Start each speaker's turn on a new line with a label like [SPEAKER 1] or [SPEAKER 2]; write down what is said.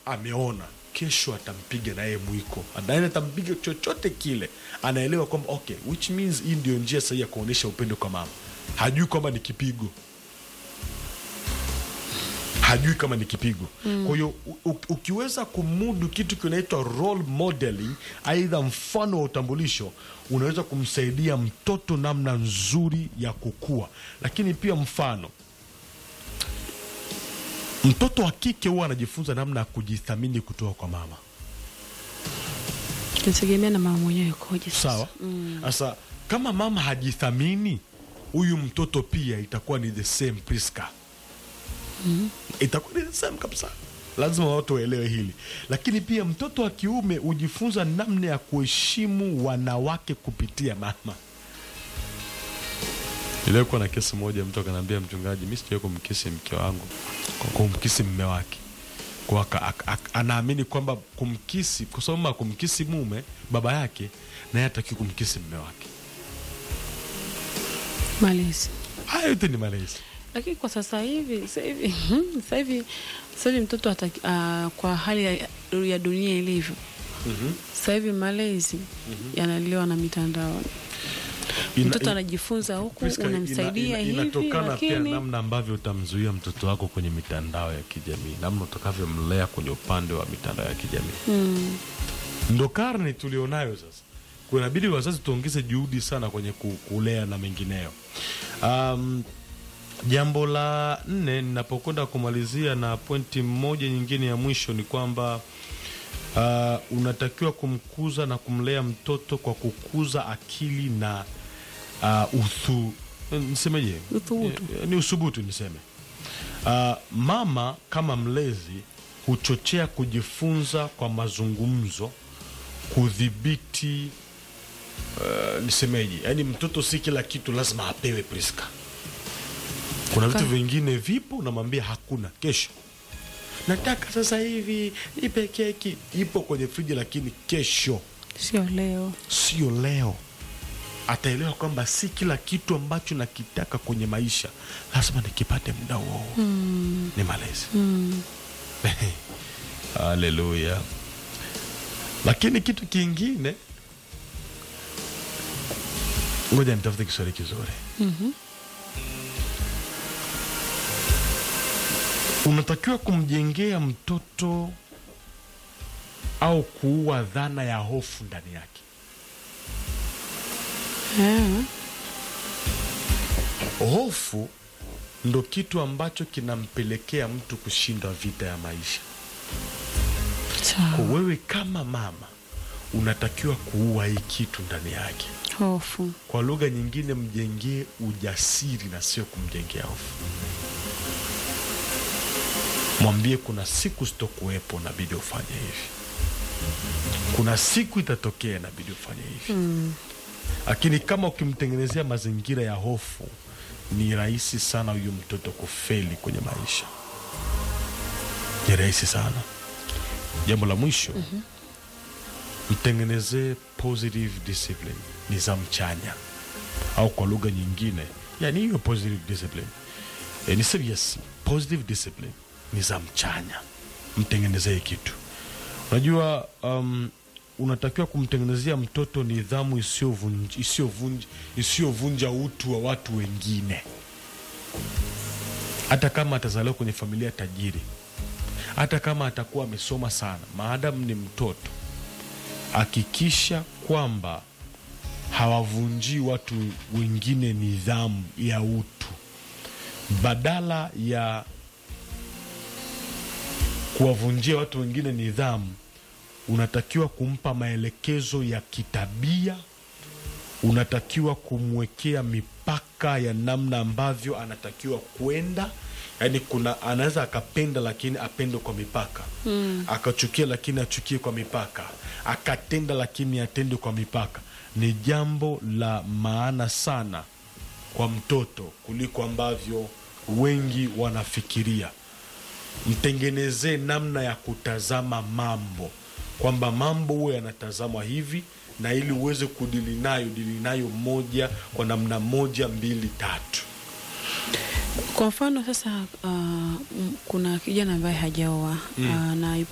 [SPEAKER 1] ameona kesho atampiga naye mwiko naye atampiga chochote kile anaelewa kwamba okay which means hii ndio njia sahihi ya kuonyesha upendo kwa mama hajui kwamba ni kipigo hajui kama ni kipigo mm. kwa hiyo u- u- ukiweza kumudu kitu kinaitwa role modeling aidha mfano wa utambulisho unaweza kumsaidia mtoto namna nzuri ya kukua lakini pia mfano mtoto wa kike huwa anajifunza namna ya kujithamini kutoka kwa mama
[SPEAKER 2] Inategemea na mama mwenyewe yukoje sasa.
[SPEAKER 1] sawa sasa kama mama hajithamini huyu mtoto pia itakuwa ni the same Priska itakuwa ni the same kabisa lazima watu waelewe hili lakini pia mtoto wa kiume hujifunza namna ya kuheshimu wanawake kupitia mama ilikuwa na kesi moja mtu akanaambia mchungaji mi sijawai kumkisi mke wangu kwa kumkisi mme wake kwa aka- aka- aka- anaamini kwamba kumkisi kwa sababu mama kumkisi mume baba yake naye ataki kumkisi mme wake
[SPEAKER 2] Malezi.
[SPEAKER 1] haya yote ni malezi
[SPEAKER 2] Lakini kwa sasa hivi sasa hivi sasa hivi sasa hivi mtoto hataki, uh, kwa hali ya, ya dunia ilivyo sasa hivi malezi yanaliwa na mitandao.
[SPEAKER 1] Ina-
[SPEAKER 2] Mtoto
[SPEAKER 1] ina-
[SPEAKER 2] anajifunza huku,
[SPEAKER 1] Priska, ina-
[SPEAKER 2] unamsaidia
[SPEAKER 1] ina-
[SPEAKER 2] hivi,
[SPEAKER 1] inatokana pia
[SPEAKER 2] lakini
[SPEAKER 1] namna ambavyo utamzuia mtoto wako kwenye mitandao ya kijamii namna utakavyomlea kwenye upande wa mitandao ya kijamii
[SPEAKER 2] mm,
[SPEAKER 1] ndo karne tulionayo sasa kunabidi wazazi tuongeze juhudi sana kwenye ku- kulea na mengineyo um, jambo la nne ninapokwenda kumalizia na pointi moja nyingine ya mwisho ni kwamba uh, unatakiwa kumkuza na kumlea mtoto kwa kukuza akili na uh, uthu nisemeje
[SPEAKER 2] Uthubutu.
[SPEAKER 1] Eh, ni usubutu niseme uh, mama kama mlezi huchochea kujifunza kwa mazungumzo kudhibiti uh, nisemeje yaani mtoto si kila kitu lazima apewe priska kuna vitu
[SPEAKER 2] Ka-
[SPEAKER 1] vingine vipo unamwambia hakuna kesho nataka sasa hivi ipe keki ipo kwenye friji lakini kesho
[SPEAKER 2] sio leo.
[SPEAKER 1] sio leo ataelewa kwamba si kila kitu ambacho nakitaka kwenye maisha lazima nikipate muda huo huo.
[SPEAKER 2] Mm,
[SPEAKER 1] ni malezi
[SPEAKER 2] mm.
[SPEAKER 1] haleluya lakini kitu kingine ngoja nitafute kiswahili kizuri
[SPEAKER 2] Mhm.
[SPEAKER 1] unatakiwa kumjengea mtoto au kuua dhana ya hofu ndani yake
[SPEAKER 2] Ah,
[SPEAKER 1] hofu ndo kitu ambacho kinampelekea mtu kushinda vita ya maisha kwa
[SPEAKER 2] sawa.
[SPEAKER 1] wewe kama mama unatakiwa kuua hii kitu ndani yake
[SPEAKER 2] Hofu.
[SPEAKER 1] kwa lugha nyingine mjengee ujasiri na sio kumjengea hofu mwambie kuna siku sitokuwepo nabidi ufanye hivi kuna siku itatokea nabidi ufanye hivi
[SPEAKER 2] Mm.
[SPEAKER 1] lakini kama ukimtengenezea mazingira ya hofu ni rahisi sana huyu mtoto kufeli kwenye maisha ni rahisi sana jambo la mwisho mm-hmm. mtengenezee positive discipline nidhamu chanya au kwa lugha nyingine yani hiyo positive discipline e, niseme yes positive discipline nidhamu chanya mtengenezee kitu unajua um, unatakiwa kumtengenezea mtoto nidhamu isiyovunj- isiyovunj- isiyovunja utu wa watu wengine hata kama atazaliwa kwenye familia tajiri hata kama atakuwa amesoma sana maadamu ni mtoto hakikisha kwamba hawavunjii watu wengine nidhamu ya utu badala ya kuwavunjia watu wengine nidhamu unatakiwa kumpa maelekezo ya kitabia unatakiwa kumwekea mipaka ya namna ambavyo anatakiwa kwenda yaani kuna anaweza akapenda lakini apende kwa mipaka mm. akachukia lakini achukie kwa mipaka akatenda lakini atende kwa mipaka ni jambo la maana sana kwa mtoto kuliko ambavyo wengi wanafikiria mtengenezee namna ya kutazama mambo kwamba mambo huwe yanatazamwa hivi na ili uweze kudili nayo dili nayo moja kwa namna moja mbili tatu
[SPEAKER 2] Kwa mfano sasa, uh, m- kuna kijana ambaye hajaoa uh, na yupo